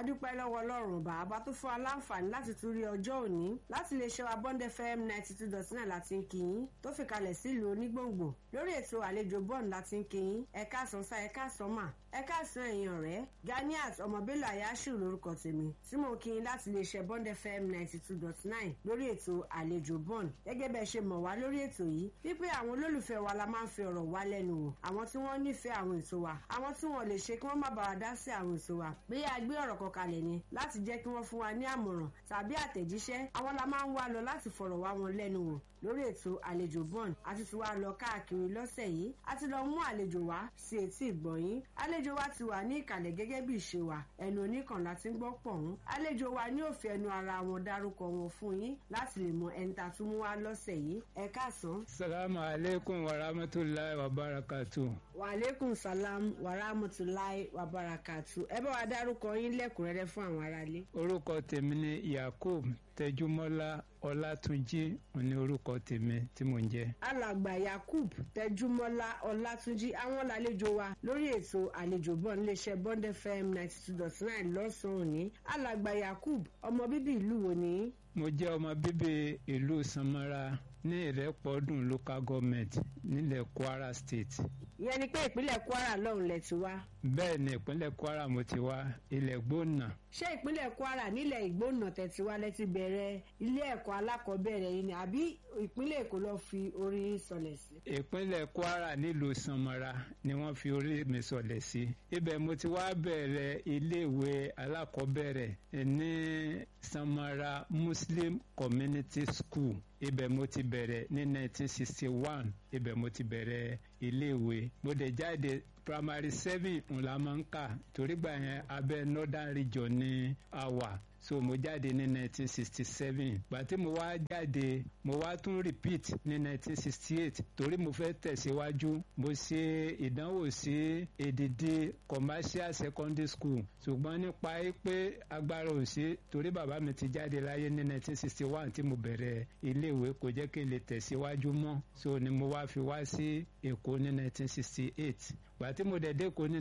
adúpẹ́ lọ́wọ́ ọlọ́run bàbá tó fún wa láǹfààní láti tún rí ọjọ́ òní láti lè ṣe wa bond fm ninety two dot nine láti ń kíyìn tó fi kalẹ̀ sílùú onígbòǹgbò lórí ètò àlejò bond láti ń kíyìn ẹ̀ka àsánsá ẹ̀ka àsánmà ẹ̀ka àsán ẹ̀yìn ọ̀rẹ́ ganiat ọmọbélò ayáṣù lórúkọ tèmi tí mo kí yín láti lè ṣe bond fm ninety two dot nine lórí ètò àlejò bond gẹ́gẹ́ bẹ́ẹ̀ ṣe mọ̀ wá lórí ètò yìí wípé àwọn olólùfẹ́ wa la máa ń fi ọ̀rọ̀ wá lẹ́nu wò àwọn tí wọ́n nífẹ̀ẹ́ àwọn ètò wa àwọn tí wọ́n lè ṣe kí wọ́n má bàa dá sí àwọn ètò wa bí a gbé ọ̀rọ̀ kan kalẹ̀ ni láti jẹ́ kí wọ́n fún wa ní àmọ̀ràn tàbí àtẹ̀jíṣẹ́ àwọn la máa ń wá lọ láti fọ̀rọ̀ wá wọn lẹ́nu wò lórí ètò àlejò bond àti ti wá lọ káàkiri lọ́sẹ̀ yìí a ti lọ mú àlejò wá sí etí ìgbọ̀nyín àlejò wa ti wà ní ìkàlẹ̀ gẹ́gẹ́ bí ìṣe wa ẹnu oníkan láti ń gbọ́ pọ̀hún àlejò wa ní òfin ẹnu ara wọn dárúkọ wọn fún yín láti lè mọ ẹni tá a tún mú wá lọ́sẹ̀ yìí ẹ káàsán. salamu aleykum wa rahmatulahi wa barakatu. wa aleykum salam wa rahmatulahi wa barakatu ẹ bá wa dárúkọ yín lẹ́kùnrẹ́rẹ́ fún àwọn aráalé. orúkọ tèmi ni yakub tẹjúmọ́lá ọlátúnjí òní orúkọ tèmi tí mò ń jẹ́. alàgbà yakub tẹjúmọ́lá ọlátúnjí àwọn làlejò wa lórí ètò àlejò bọ́ọ̀ níléeṣẹ́ bond fm ninety two dot nine lọ́sàn-án òní alàgbà yakub ọmọ bíbí ìlú wo ni. mo jẹ́ ọmọ bíbí ìlú samara ní ìrẹ́pọ̀dùn local government nílẹ̀ kwara state. ìyẹn ni pé ìpínlẹ̀ kwara lọ́hùn lẹ ti wá. bẹ́ẹ̀ ni ìpínlẹ̀ kwara mo ti wá ilẹ̀ gbóná. ṣé ìpínlẹ̀ kwara nílẹ̀ ìgbóná tẹ̀tí wá lẹ ti bẹ̀rẹ̀ ilé ẹ̀kọ́ alákọ̀ọ́bẹ̀rẹ̀ yìí ni àbí ìpínlẹ̀ èkó lọ fi orí sọlẹ̀ sí. ìpínlẹ̀ kwara nílùú sanmara ni wọ́n fi orí mi sọlẹ̀ sí. ibẹ̀ mo ti wá bẹ̀rẹ̀ iléèwé alákọ̀ọ́bẹ̀rẹ̀ ní sanmara muslim community school ibẹ̀ mo ti bẹ̀rẹ̀ ní 1961 ibẹ̀ mo ti bẹ̀rẹ̀ iléèwé mo dẹ̀ jáde primary seven ńlá máa ń kà torí gbà yẹn abẹ́ northern region ní àwà so mo jáde ní 1967 gbàtí mo wá jáde mo wá tún repeat ní 1968 torí mo fẹ́ tẹ̀síwájú mo ṣe ìdánwò sí èdìdí commercial secondary school ṣùgbọ́n nípa pé agbára ò sí torí bàbá mi ti jáde láyé ní 1961 tí mo bẹ̀rẹ̀ iléèwé kò jẹ́ kí n lè tẹ̀síwájú mọ́ so ni mo wá fi wá sí èkó ní 1968 gbàtí mo dẹ̀ dé èkó ní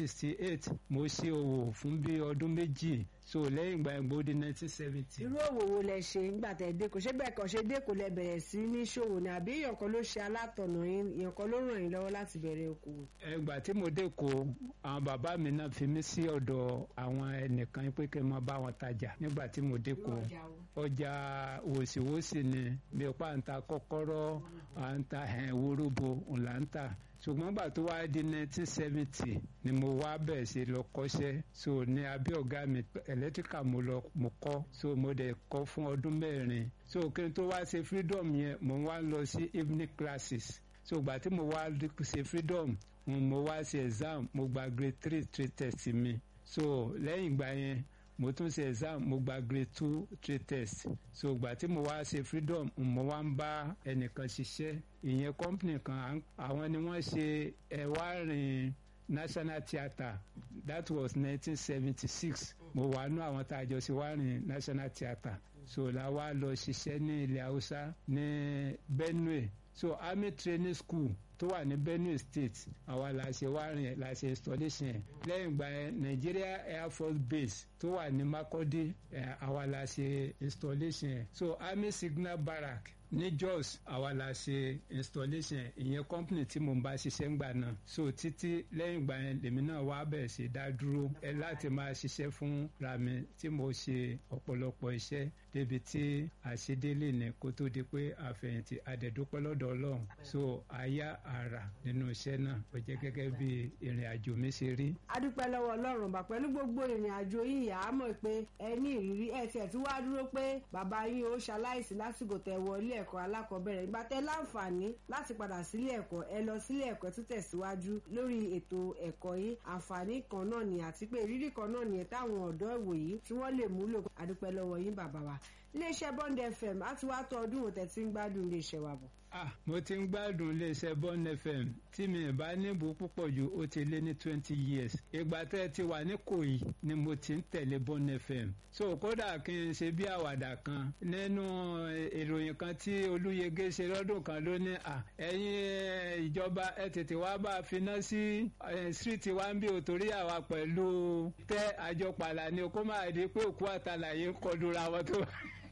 1968 mo ṣe òwò fún bí ọdún méjì so lẹ́yìn ìgbà yẹn gbòó di nineteen seventy. irú òwò wo lẹ ṣe nígbà tẹ dé kò ṣé bẹ́ẹ̀ kàn ṣe dé kò lẹ bẹ̀rẹ̀ sí ní ṣòwò ni àbí èèyàn kan ló ṣe alátọ̀nà yín èèyàn kan ló ràn yín lọ́wọ́ láti bẹ̀rẹ̀ okòwò. ẹgbà tí mo dé kó àwọn bàbá mi náà fi mí sí ọ̀dọ̀ àwọn ẹnìkan pé kí n máa bá wọn tajà nígbà tí mo dé kó ọjà wòsíwòsí ni bí o pa à ń ta kọ́kọ́rọ́ à ń ta wóróbo ńlá ń tà ṣùgbọ́n gbà tó wá di nineteen seventy ni mo wá bẹ̀rẹ̀ sí lọ kọ́ṣẹ́ so ní abẹ́ ọ̀gá mi electrical mo lọ mo kọ́ so mo dẹ̀ kọ́ fún ọdún mẹ́rin so kí n tó wá ṣe freedom yẹn mo wá lọ sí evening classes so gbà tí mo wá ṣe freedom mo wá ṣe exam mo gba grade three three test mi so lẹ́yìn ìgbà yẹn mo tún ṣe exam mo gba grade two three test so gbà tí mo wá ṣe freedom mo wá ń bá ẹnìkan ṣiṣẹ́ ìyẹn company kan àwọn ni wọ́n ṣe ẹ̀wárin national theatre that was nineteen seventy six mo wà nú àwọn tá a jọ ṣe wárin national theatre so la wá lọ ṣiṣẹ́ ní ilẹ̀ haúsá ní benue so army training school tó wà ní benue state àwa la ṣe wárin la ṣe installation ẹ̀ lẹ́yìn ìgbà yẹn nigeria air force base tó wà ní makurdi àwa la ṣe installation ẹ̀ so army signal barrack ní jos àwa la ṣe installation ìyẹn company tí mo ń bá ṣiṣẹ́ ń gbà náà so títí lẹ́yìn ìgbà yẹn lèmi náà wá bẹ̀rẹ̀ sí dá dúró ẹ láti máa ṣiṣẹ́ fún ra mi tí mo ṣe ọ̀pọ̀lọpọ̀ iṣẹ́ débi tí àṣedélé ní kó tó di pé àfẹ̀yìntì àdẹ̀dúpẹ́ lọ́dọ̀ ọlọ́run so àyà àrà nínú iṣẹ́ náà ó jẹ́ gẹ́gẹ́ bí ìrìn àjò mi ṣe rí. a dúpẹ́ lọ́wọ́ ọlọ́run bá pẹ̀lú gbogbo ìrìn àjò yìí yà á mọ̀ pé ẹ ní ìrírí ẹ tiẹ̀ tí wàá dúró pé bàbá yín ó ṣaláìsí lásìkò tẹ wọ ilé ẹ̀kọ́ alákọ̀ọ́bẹ̀rẹ̀ ìgbà tẹ láǹfààní láti padà sílé ẹ̀kọ́ ẹ lọ sílé ẹ̀kọ́ tó tẹ̀síwájú lórí ètò ẹ̀kọ́ yìí àǹfààní kan náà ni àti pé ìrírí kan náà nìyẹn táwọn ọ̀dọ́ ìwòyí tí wọ́n lè múlò a dúpẹ́ lọ́wọ́ yín bàbá wa iléeṣẹ́ bond fm á ti wá tó ọdún òtẹ̀ tí ń gbádùn iléeṣẹ́ wa bọ̀. ah mo ti ń gbádùn iléeṣẹ́ bond fm tí mi bá níbo púpọ̀ jù ó ti lé ní twenty years ìgbà tẹ́ ẹ ti wà ní kòyí ni mo ti ń tẹ̀lé bond fm so kódà kí n ṣe bí àwàdà kan nínú ìròyìn kan tí olúyege ṣe lọ́dún kan ló ní à ẹ̀yin ìjọba ẹ tètè wá bá a finá sí street wa ń bí o torí àwa pẹ̀lú tẹ́ àjọpàlà ni o kó máa di pé òkú àtàlàyé ń kọlura wọn tó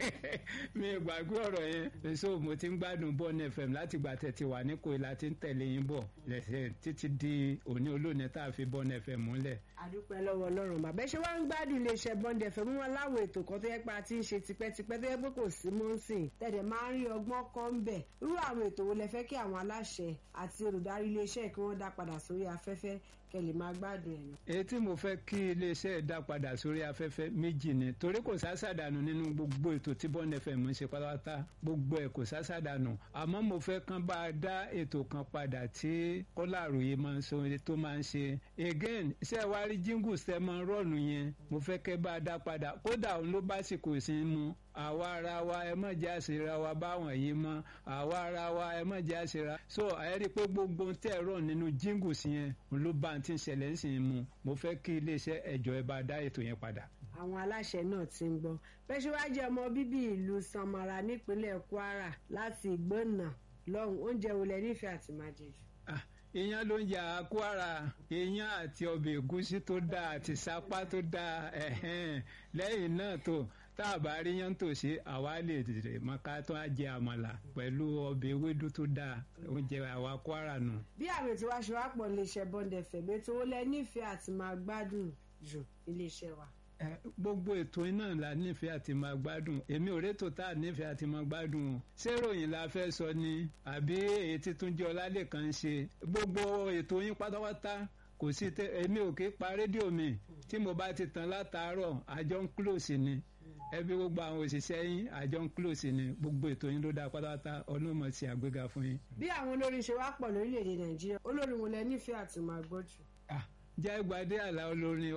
mi gbàgbé ọ̀rọ̀ yẹn so mo ti ń gbádùn bọ́ọ̀nù fm láti gbà tẹ̀tí wà ní kò láti ń tẹ̀lé yín bọ̀ lẹ́sẹ̀ títí di òní olóòní tá a fi bọ́ọ̀nù fm múlẹ̀. àdúpẹ́ lọ́wọ́ ọlọ́run bàbá ṣé wàá ń gbádùn iléeṣẹ́ bond fm wọn láwọn ètò kan tó yẹ pé a ti ń ṣe tipẹ́tipẹ́ tó yẹ pé kò sí mọ́ sìn tẹ̀dẹ̀ máa ń rí ọgbọ́n kọ́ ń bẹ̀ irú àwọn ètò wo lẹ fẹ́ kí àwọn aláṣẹ àti olùdarí iléeṣẹ́ kí wọ́n dá padà sórí afẹ́fẹ́ kẹ́ lè máa gbádùn ẹ̀. èyí tí mo fẹ́ kí iléeṣẹ́ dá padà sórí afẹ́fẹ́ méjì ni torí kò sásàdànù nínú gbogbo ètò tí bond fm ń ṣe pátápátá gbogbo ẹ̀ kò sásàdànù àmọ́ mo fẹ́ kán bá a dá ètò kan padà tí kọ́lá àròyé máa ń sọ tó máa ń ṣe again ṣé ẹ wá rí jíngù sẹ́mọ rọ́ọ̀nù yẹn mo fẹ́ kẹ́ bá a dá padà kódà òun ló bá sì kò sí mu àwa ara wa ẹ má jẹ́ àṣírà wa báwọn yìí mọ́ àwa ara wa ẹ má jẹ́ àṣírà so ẹ rí i pé gbogbo tẹ́ ẹ̀rọ nínú jíngù sí yẹn òun ló bá ti ń ṣẹlẹ̀ ń sìn mu mo fẹ́ kí iléeṣẹ́ ẹ̀jọ̀ ẹ bá dá ètò yẹn padà àwọn aláṣẹ náà ti ń gbọ́ pẹ̀síwájú ọmọ bíbí ìlú samara nípínlẹ̀ kwara láti ìgbónà lọ́hùn oúnjẹ wo lẹ nífẹ̀ẹ́ àti máa jẹ jù. iyán ló ń jà kwara iyán àti ọbẹ̀ ẹ̀gúsí tó dáa àti sápá tó dáa lẹ́yìn náà tó tá a bá rí yán tòsí àwa lè tètè mọ́ká tó á jẹ àmàlà pẹ̀lú ọbẹ̀ ewédú tó dáa oúnjẹ àwa kwara nù. bí àmì tí wàá ṣe wá pọ̀ iléeṣẹ́ bọ́ndẹ̀ fẹ̀mí tó lẹ nífẹ̀ẹ́ àti máa gbádùn jù iléeṣẹ́ wa gbogbo ètò iná la nífẹ̀ẹ́ àti máa gbádùn èmi ò rétò tá a nífẹ̀ẹ́ àti máa gbádùn o ṣé ròyìn la fẹ́ sọ ni àbí èyí tí tún jẹ́ ọlálẹ́kan ń ṣe gbogbo ètò yín pátápátá kò sí tẹ èmi ò kí pa rédíò mi tí mo bá ti tàn látàárọ̀ àjọ ń close ni ẹbí gbogbo àwọn òṣìṣẹ́ yín àjọ ń close ni gbogbo ètò yín ló dáa pátápátá ọlọ́mọ sí àgbéga fún yín. bí àwọn olórin ṣe wá pọ̀ lórílẹ̀‐èdè nàìjíríà olórin wo lẹ nífẹ̀ẹ́ àti máa gbọ́ jù jáìgbádé àlà olórin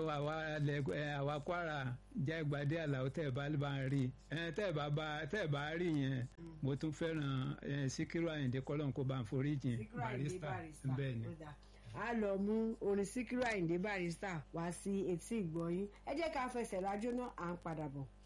àwa kwara jáìgbádé àlà tẹ́ ẹ̀ bá bá ń rí tẹ́ ẹ̀ bá bá tẹ́ ẹ̀ bá rí yẹn mo tún fẹ́ràn síkírù àyìndé kọ́lọ́n kó bá ń forí jìn barista bẹ́ẹ̀ ni. a lọ mú orin síkírù àyìndé barista wá sí etí ìgbọ́yín ẹ jẹ́ ká fẹsẹ̀ rájọ́ náà à ń padà bọ̀.